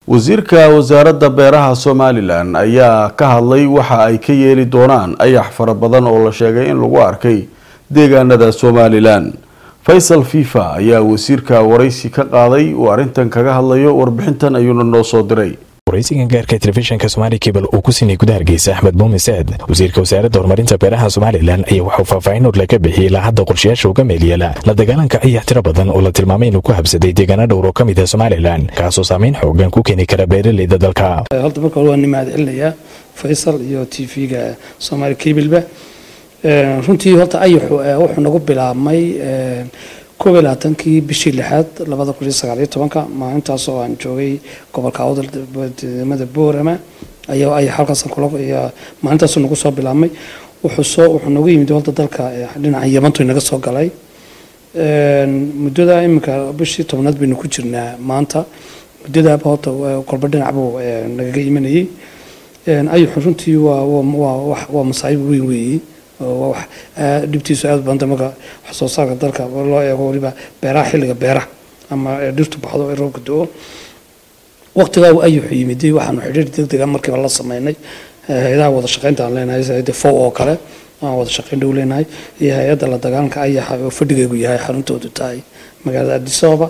wasiirka wasaaradda beeraha somalilan ayaa ka hadlay waxa ay ka yeeli doonaan ayax fara badan oo la sheegay in lagu arkay deegaanada somalilan faysal fifa ayaa wasiirka waraysi ka qaaday uu arrintan kaga hadlayo warbixintan ayuuna noo soo diray waraysigan gaarka telefishinka somaali kebal uu ku siinay gudaha hargeysa axmed muumin saad wasiirka wasaaradda horumarinta beeraha somalilan ayaa waxuu faahfaahin hor laga bixiyey ilaa hadda qorshayaasha uga meelyeela la dagaalanka ayax tiro badan oo la tilmaamay inuu ku habsaday deegaano dhowr oo ka mid ah somalilan kaasoo saameyn xoogan ku keeni kara beeraleyda dalka horta marka hore waa ni mahad celinayaa faysal iyo t v-ga somaali kebilba runtii horta ayaxu wuxuu nagu bilaabmay koob iyo labaatankii bishii lixaad labada kun iyo sagaal iyo tobanka maalintaas oo aan joogay gobolka awdal deemada boorama ayaa ayax halkaas kula maalintaasuu nagu soo bilaabmay wuxuu soo wuxuu nagu yimid horta dalka dhinaca yamantu inaga soo galay muddada iminka bishii tobnaad baynu ku jirnaa maanta muddadaaba horta kolba dhinac buu nagaga imanayay ayaxu runtii waa waa waa masaa'ib weyn weeye wax dhibtiisu aad badanta marka wax soo saarka dalka loo eego waliba beeraha xilliga beeraha ama dhirtu baxdo ee roobka do-o waqtigaa ayuxu yimiday waxaanu xidhiir degdega markiiba la sameynay hay-adaha wada shaqeynta aan leenahay sida fow oo kale aan wada shaqeyn dhow leenahay iyo hay-adda la dagaalanka ayaxa oo fadhigeegu yahay xaruntoodu tahay magaalada adisababa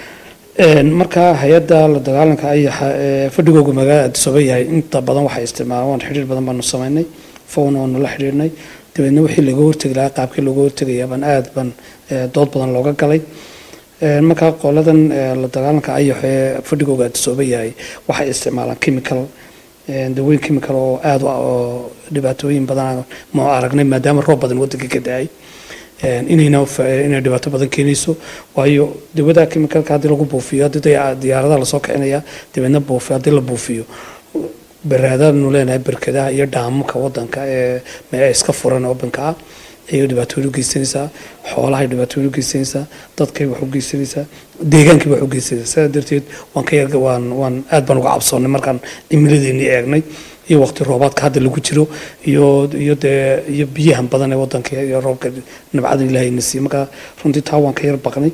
marka hay-adda la dagaalanka ayaxa fadhigoogu magaalada adisababa yahay inta badan waxay isticmaalaan xidhiir badan baanu sameynay fowna waanu la xidhiirnay dabeedna wixii laga hortegi lahaa qaabkii looga hortegaya baan aad ban dood badan looga galay markaa qoladan la dagaalanka ayax ee fadhigooga adisooba yahay waxay isticmaalaan chemical dawooyin chemical oo aad oo dhibaatooyin badan ma aragnay maadaama roob badan wadanka ka da-ay inayna inay dhibaato badan keenayso waayo dawada chemicalka haddii lagu buufiyo haddii diyaaradaha lasoo kicinaya dabeedna buufiyo haddii la buufiyo baraadaanu leenahay berkadaha iyo dhaamamka wadanka ee iska furan obanka ah ayay dhibaatooyin u geysanaysaa xoolahay dhibaatooyin u geysanaysaa dadkay wax u geysanaysaa deegaankii wax u geysanaysaa sidaa darteed waan ka yar waan waan aad baan uga cabsoonnay markaan cimiladeennii eegnay iyo waqti roobaadka hadda lagu jiro iyo iyo dee iyo biyahan badan ee wadanka iyo roobka nabcada ilaahayna siiye marka runtii taa waan ka yar baqnay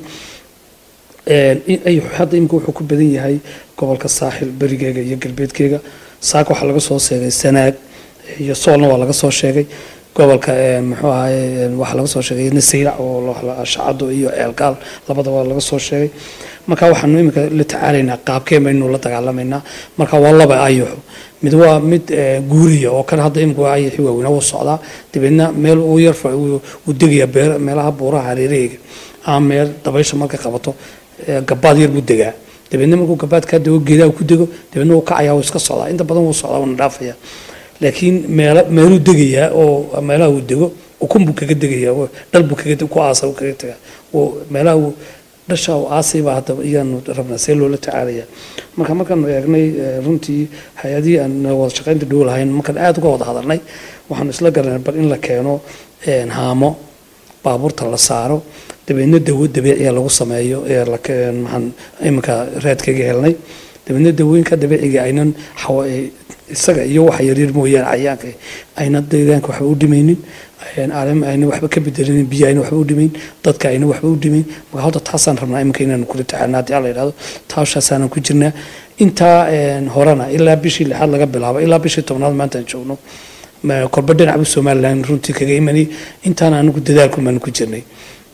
hadda imika wuxuu ku badan yahay gobolka saaxil berigeega iyo galbeedkeega saaka waxaa laga soo sheegay sanaag iyo soolna waa laga soo sheegay gobolka muxuu ahaye waxaa laga soo sheegay nasayrac oo shacado iyo ceelgaal labadaba laga soo sheegay marka waxaanu imika la tacaalaynaa qaabkeen baynu la dagaalamaynaa marka waa laba ayaxo mid waa mid guuriya oo kale hadda imika ayaxi waaweyn wuu socdaa dabeedna meel uu yar uu degaya beer meelaha buuraha hareeraheyga ama meel dabaysha markay qabato gabaad yar buu degaa dabeedna markuu gabaad kaa dego geedaha ku dego dabeedna wuu kacayaa wuu iska socdaa inta badan wuu socdaa wuuna dhaafaya laakiin meel meeluu degayaa oo meelaha uu dego ukun buu kaga degayaa dhal buu kaga ku aasa uu kaga tegaa meelaha uu dhasha uu aasay baa hadda iyaanu rabnaa see loola tacaalaya marka markaanu eegnay runtii hay-adihii aan wada shaqaynta dhow lahayn markaan aada uga wada hadalnay waxaanu isla garanay bal in la keeno haamo baabuurta la saaro dabeedna dawo dabiiciya lagu sameeyo ee maxaan iminka raadkaga helnay dabeedna dawooyinka dabiiciga aynan isaga iyo waxa yaryar mooyaane cayaanka ayna deegaanka waxba u dhimaynin ayna waxba ka bedelinin biyo ayna waxba u dhimayn dadka ayna waxba u dhimayn marka hadda taasaan rabnaa iminka inaanu kula tacaalna haddii alla yidhahdo taashaasaanan ku jirnaa intaa horena ilaa bishii lixaad laga bilaabo ilaa bishii tobnaad maanta aan joogno kolba dhinacba somalilan runtii kaga imanay intaan anigu dadaalku baanu ku jirnay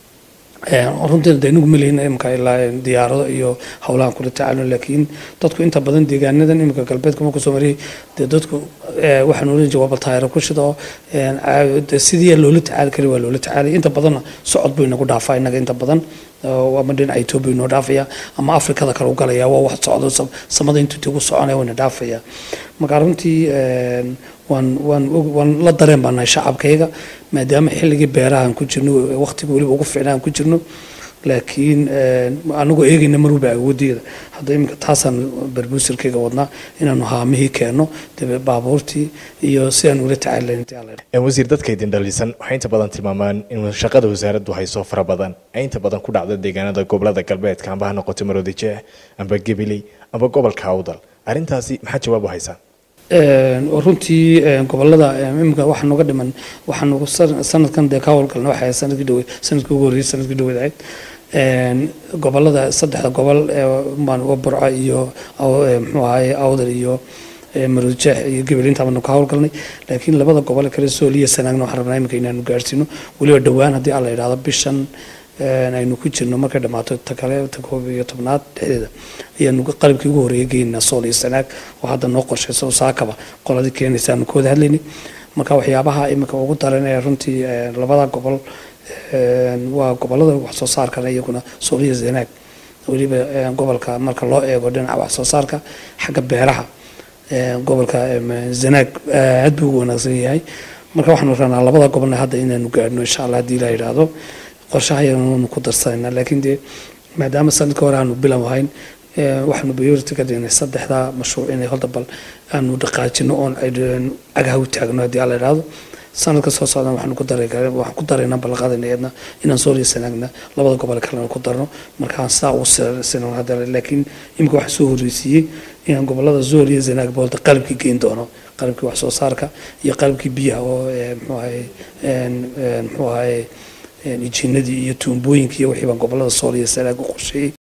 runtii de inagu malihin imika ilaa diyaarado iyo howlahan kula tacaalo laakiin dadku inta badan deegaanadan imika galbeedka marku soo mariyay dee dadku waxaan oran jiray waa baltaayaro ku shida oo sidii loola tacaali kari waa loola tacaalay inta badanna socod buu inagu dhaafaa inaga inta badan ama dhinaca etoobiya inoo dhaafaya ama afrikada kale u galaya waa wax socdo samada intuu tigu soconaya wayna dhaafaya marka runtii waan waan waan la dareen baa nahay shacabkayga maadaama xilligii beerahan ku jirno waqtiga weliba ugu fiicnaan ku jirno laakiin anagoo eegayna mar walba awoodeeda hadda iminka taasaan barbuusirkayga wadnaa inaanu haamihii keenno dabe baabuurtii iyo si aan ula tacaalayn wasiir dadka idin dhalisan waxay inta badan tilmaamaan in shaqada wasaaraddu hayso fara badan ay inta badan ku dhacda deegaanada gobolada galbeedka amba ha noqoto maroodijeeh amba gabiley amba gobolka awdal arrintaasi maxaa jawaab u haysaan runtii gobolada imika waxa nuga dhiman waxaanu sanadkan dee ka howlgalna waxay sanadkii dhowe sanadkii ugu horreeyay sanadkii dhoweed ahayd gobolada saddexda gobol maan uga burco iyo muxuu ahaye awdal iyo maruujeex iyo gebel intaabanu ka howlgalnay laakiin labada gobol kale sooliya sanaagna waxaan rabnaa iminka inaanu gaarsiino weliba dhowaan haddii alla yidhahdo bishan aynu ku jirno markay dhammaato ta kale ta koob iyo tobnaad dhexdeeda ayaanu qalabkii ugu horreeya geynaa sool iyo sanaag oo hadda noo qorshayso saakaba qoladii keenaysa aanu ka wada hadlaynay marka waxyaabaha iminka ugu daran ee runtii labada gobol waa gobolada wax soo saarkana iyaguna sool iyo sanaag weliba gobolka marka loo eego dhinaca wax soo saarka xagga beeraha gobolka zanaag aad buu ugu wanaagsan yahay marka waxaanu rabnaa labada gobolna hadda inaanu gaadhno insha allah haddii la yidhaahdo qorshaha ayanu ku darsanayna laakiin dee maadaama sanadka hore aanu bilow ahayn waxaanu priority ka dhignay saddexda mashruuc inay horta bal aanu dhaqaajino oon agaha u taagno haddii la yidhaahdo sanadka soo socdan waxaanu ku daray waxaan ku daraynaa ballanqaadayna iyadna inaan soo sanaagna labada gobol kalena ku darno markaan saa u sinan hadda laakiin imika waxaa soo horreysiiyey inaan gobolada zool iyo zanaag boolta qalabkii geyn doono qalabkii wax soo saarka iyo qalabkii biyaha oo muxuu ahaye muxuu ahaye ijiinadii iyo tuumbooyinkii iyo wixii baan gobolada sool iyo sanaag u qorsheeyey